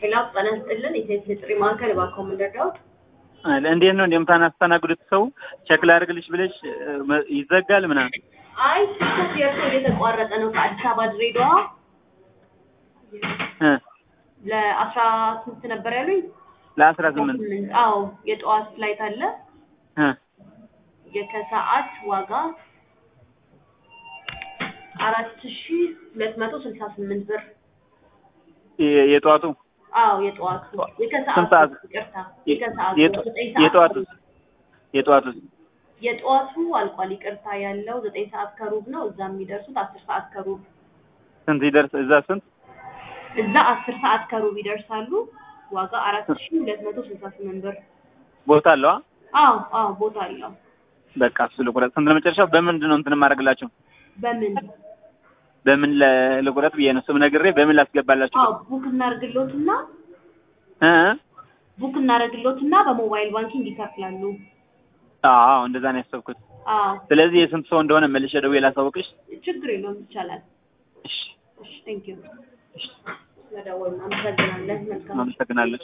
ሌላ ጤና ይስጥልን የሴት ጥሪ ማዕከል እባክዎ ምን ልርዳዎት? አለ እንዴት ነው እንደምታናስተናግዱት ሰው ቸክ ላድርግልሽ ብለሽ እ፣ ይዘጋል ምናምን አይ ስልኮት የእርሶ እየተቋረጠ ነው ከአዲስ አበባ ድሬዳዋ እ ለአስራ ስንት ነበር ያሉኝ? ለአስራ ስምንት አዎ የጠዋት ፍላይት አለ እ የከሰዓት ዋጋ አራት ሺ ሁለት መቶ ስልሳ ስምንት ብር የ- የጠዋቱ አዎ የጠዋቱ ስንት የከሰዓቱ ሰዓት? ይቅርታ የ- የከሰዓቱ የጠ- ዘጠኝ ሰዓት የጠዋቱ ከሩብ። የጠዋቱ የጠዋቱ አልቋል ይቅርታ ያለው ዘጠኝ ሰዓት ከሩብ ነው እዛ የሚደርሱት አስር ሰዓት ከሩብ ስንት ይደርስ እዛ ስንት እዛ አስር ሰዓት ከሩብ ይደርሳሉ ዋጋ አራት ሺ ሁለት መቶ ስልሳ ስምንት ብር ቦታ አለዋ አዎ አዎ ቦታ አለው በቃ እሱ ልቁረጥ ስንት ለመጨረሻው በምንድን ነው እንትን የማደርግላቸው በምን በምን ለ- ልቁረጥ ብዬ ነው ስም ነግሬ በምን ላስገባላችሁ አዎ ቡክ እናደርግሎትና እ ቡክ እናደርግሎትና በሞባይል ባንኪንግ ይከፍላሉ አዎ እንደዛ ነው ያሰብኩት አዎ ስለዚህ የስንት ሰው እንደሆነ መልሼ ደውዬ ላሳውቅሽ ችግር የለውም ይቻላል እሺ እሺ ቴንኪዩ ስለደወልን አመሰግናለን መልካም አመሰግናለሁ